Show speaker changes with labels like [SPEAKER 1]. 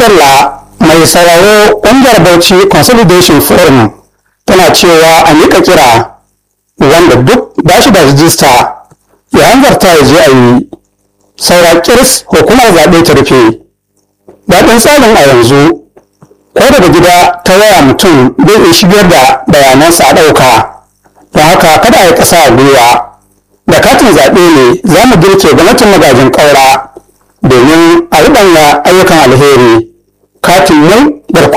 [SPEAKER 1] Bello mai sauraro ƙungiyar Bauchi Consolidation Forum tana cewa a miƙa kira wanda duk ba shi da rijista ya hanzarta ya je a yi saura kirs hukumar zaɓe ta rufe daɗin tsarin a yanzu ko daga gida ta waya mutum zai iya shigar da bayanansa a ɗauka don haka kada a yi ƙasa a gwiwa da katin zaɓe ne za mu girke gwamnatin magajin ƙaura domin a riɓanya ayyukan alheri katin nan garkuwa